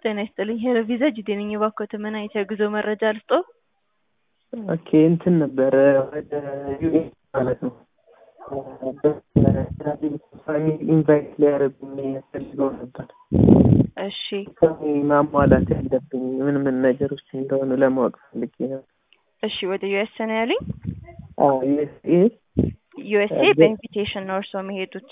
ጤና ይስጥልኝ ሄለቪዛ ጂቴ ነኝ። እባክዎት ምን አይነት የጉዞ መረጃ ልስጥዎ? ኦኬ እንትን ነበረ ወደ ዩኤስ ማለት ነው ፋሚሊ ኢንቫይት ሊያደርጉኝ ፈልገው ነበር። እሺ ማሟላት ያለብኝ ምን ምን ነገሮች እንደሆኑ ለማወቅ ፈልጌ ነው። እሺ ወደ ዩኤስ ነው ያሉኝ? ዩኤስኤ ዩኤስኤ በኢንቪቴሽን ነው እርስዎ የሚሄዱት?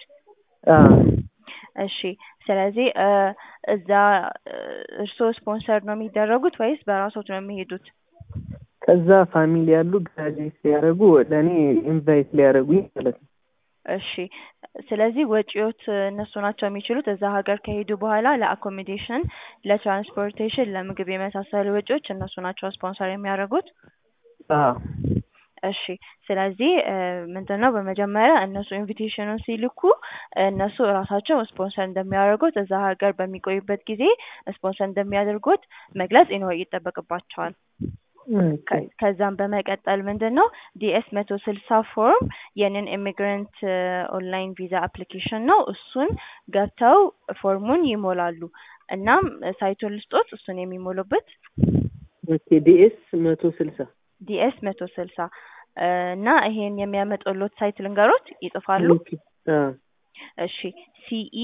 እሺ ስለዚህ እዛ እርስዎ ስፖንሰር ነው የሚደረጉት ወይስ በራስዎት ነው የሚሄዱት? ከዛ ፋሚሊ ያሉ ግራጁዌት ሊያደርጉ ለእኔ ኢንቫይት ሊያደርጉኝ ማለት ነው። እሺ ስለዚህ ወጪዎት እነሱ ናቸው የሚችሉት። እዛ ሀገር ከሄዱ በኋላ ለአኮሞዴሽን፣ ለትራንስፖርቴሽን፣ ለምግብ የመሳሰሉ ወጪዎች እነሱ ናቸው ስፖንሰር የሚያደርጉት። አዎ እሺ ስለዚህ ምንድን ነው በመጀመሪያ እነሱ ኢንቪቴሽኑን ሲልኩ እነሱ እራሳቸው ስፖንሰር እንደሚያደርጉት እዛ ሀገር በሚቆዩበት ጊዜ ስፖንሰር እንደሚያደርጉት መግለጽ ይኖር ይጠበቅባቸዋል። ከዛም በመቀጠል ምንድን ነው ዲኤስ መቶ ስልሳ ፎርም የንን ኢሚግራንት ኦንላይን ቪዛ አፕሊኬሽን ነው። እሱን ገብተው ፎርሙን ይሞላሉ። እናም ሳይቱን ልስጦት እሱን የሚሞሉበት ኦኬ ዲኤስ መቶ ስልሳ ዲኤስ መቶ ስልሳ እና ይሄን የሚያመጡሎት ሳይት ልንገሮት ይጽፋሉ። እሺ ሲኢ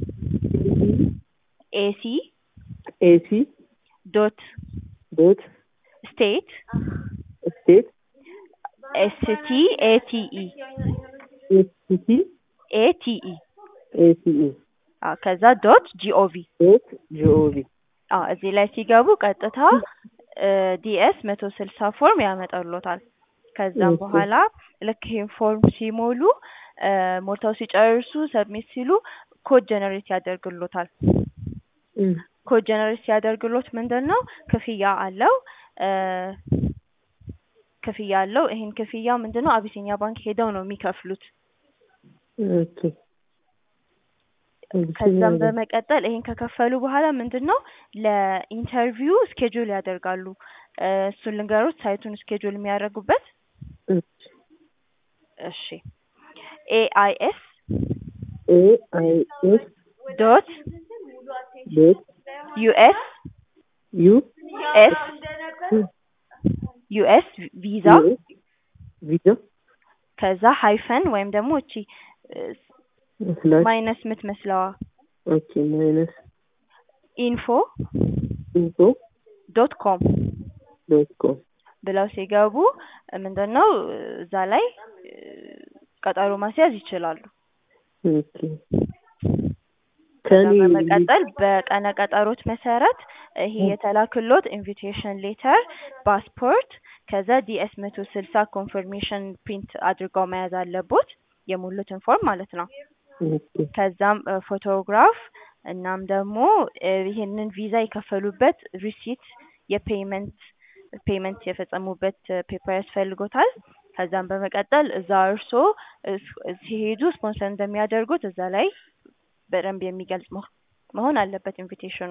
ኤሲ ኤሲ ዶት ዶት ስቴት ስቴት ኤስቲ ኤቲኢ ኤስቲ ኤቲኢ ኤሲኢ ከዛ ዶት ጂኦቪ ዶት ጂኦቪ እዚህ ላይ ሲገቡ ቀጥታ ዲኤስ መቶ ስልሳ ፎርም ያመጣሎታል። ከዛም በኋላ ልክ ይሄን ፎርም ሲሞሉ ሞልተው ሲጨርሱ ሰብሚት ሲሉ ኮድ ጀነሬት ያደርግሎታል። ኮድ ጀነሬት ሲያደርግሎት ምንድን ነው ክፍያ አለው ክፍያ አለው። ይሄን ክፍያ ምንድን ነው አቢሲኒያ ባንክ ሄደው ነው የሚከፍሉት። ኦኬ ከዛም በመቀጠል ይሄን ከከፈሉ በኋላ ምንድን ነው ለኢንተርቪው ስኬጁል ያደርጋሉ። እሱን ልንገሮት ሳይቱን ስኬጁል የሚያደርጉበት እሺ ኤአይኤስ ኤአይኤስ ዶት ዶት ዩኤስ ዩ ኤስ ዩኤስ ቪዛ ቪዛ ከዛ ሃይፈን ወይም ደግሞ እቺ ስላሽ ማይነስ የምትመስለዋ ኦኬ ማይነስ ኢንፎ ኢንፎ ዶት ኮም ዶት ኮም ብለው ሲገቡ ምንድን ነው እዛ ላይ ቀጠሮ ማስያዝ ይችላሉ። ኦኬ ከኔ በመቀጠል በቀነ ቀጠሮት መሰረት ይሄ የተላክሎት ኢንቪቴሽን ሌተር፣ ፓስፖርት ከዛ ዲኤስ መቶ ስልሳ ኮንፈርሜሽን ፕሪንት አድርገው መያዝ አለቦት የሞሉትን ፎርም ማለት ነው። ከዛም ፎቶግራፍ እናም ደግሞ ይሄንን ቪዛ የከፈሉበት ሪሲት የፔይመንት ፔይመንት የፈጸሙበት ፔፐር ያስፈልጎታል። ከዛም በመቀጠል እዛ እርሶ ሲሄዱ ስፖንሰር እንደሚያደርጉት እዛ ላይ በደንብ የሚገልጽ መሆን አለበት ኢንቪቴሽኑ።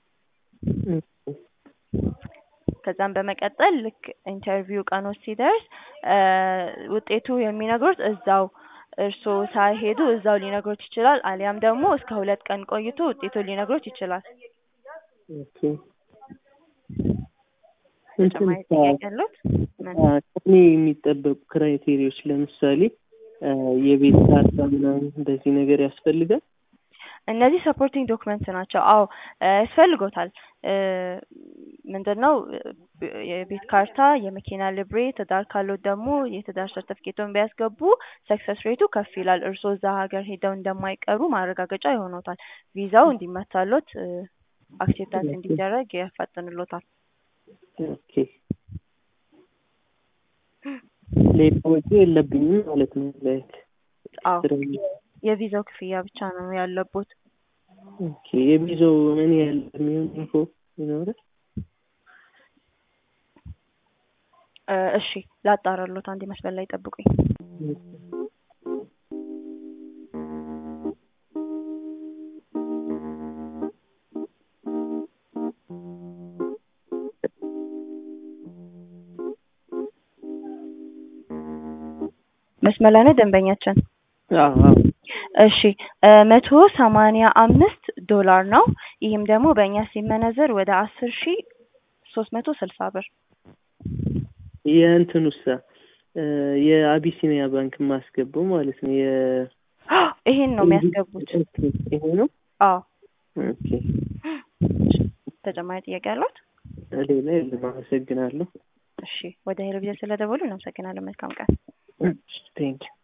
ከዛም በመቀጠል ልክ ኢንተርቪው ቀኖች ሲደርስ ውጤቱ የሚነግሩት እዛው እርስዎ ሳይሄዱ እዛው ሊነግሮት ይችላል። አሊያም ደግሞ እስከ ሁለት ቀን ቆይቶ ውጤቱን ሊነግሮት ይችላል። ኦኬ ተጨማሪ ጥያቄ አለዎት? ከእኔ የሚጠበቁ ክራይቴሪያዎች ለምሳሌ የቤት ካርታ ምናምን እንደዚህ ነገር ያስፈልጋል? እነዚህ ሰፖርቲንግ ዶክመንት ናቸው። አዎ ያስፈልጎታል። ምንድን ነው የቤት ካርታ፣ የመኪና ልብሬ፣ ትዳር ካሎት ደግሞ የትዳር ሰርተፍኬቶን ቢያስገቡ ሰክሰስ ሬቱ ከፍ ይላል። እርስዎ እዛ ሀገር ሄደው እንደማይቀሩ ማረጋገጫ ይሆኖታል። ቪዛው እንዲመታሎት አክሴፕታንስ እንዲደረግ ያፋጥንሎታል። ኦኬ ሌላ ወጪ የለብኝም ማለት ነው። ላይክ አዎ የቪዛው ክፍያ ብቻ ነው ያለቦት። ኦኬ የቪዛው ምን ያህል የሚሆን ኢንፎ ይኖራል? እሺ ላጣራሎት፣ አንድ መስመር ላይ ጠብቁኝ። መስመር ላይ ነው ደንበኛችን? አዎ አዎ እሺ መቶ ሰማንያ አምስት ዶላር ነው ይህም ደግሞ በእኛ ሲመነዘር ወደ አስር ሺ ሶስት መቶ ስልሳ ብር የእንትኑሳ እ የአቢሲኒያ ባንክ የማስገባው ማለት ነው። የ ይሄን ነው የሚያስገቡት። ኦኬ፣ ይሄ ነው። አዎ ኦኬ፣ ተጨማሪ ጥያቄ አለዎት? ሌላ የለም። አመሰግናለሁ። እሺ ወደ ሄሎ ቪዥን ስለደወሉ እናመሰግናለን። መልካም ቀን። ቴንኪው